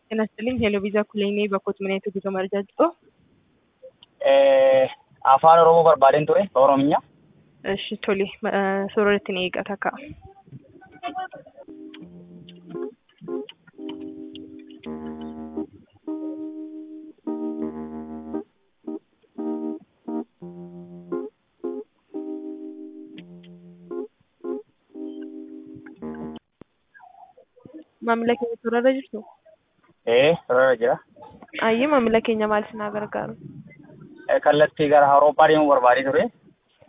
ጤና ይስጥልኝ ሄሎ ቪዛ ኩሌኔ bakkoota mana itti guutuu marjaa jirtu afaan oromoo barbaadeen ture oromiyaa እሺ ቶሌ suuraa ittiin eeggata ka'a. Maamila keenya suurarra jirtu? ee sorarra jira Ayyee maamila keenya maal isin haa gargaaru? kallattii gara awurooppaa deemuu barbaadee ture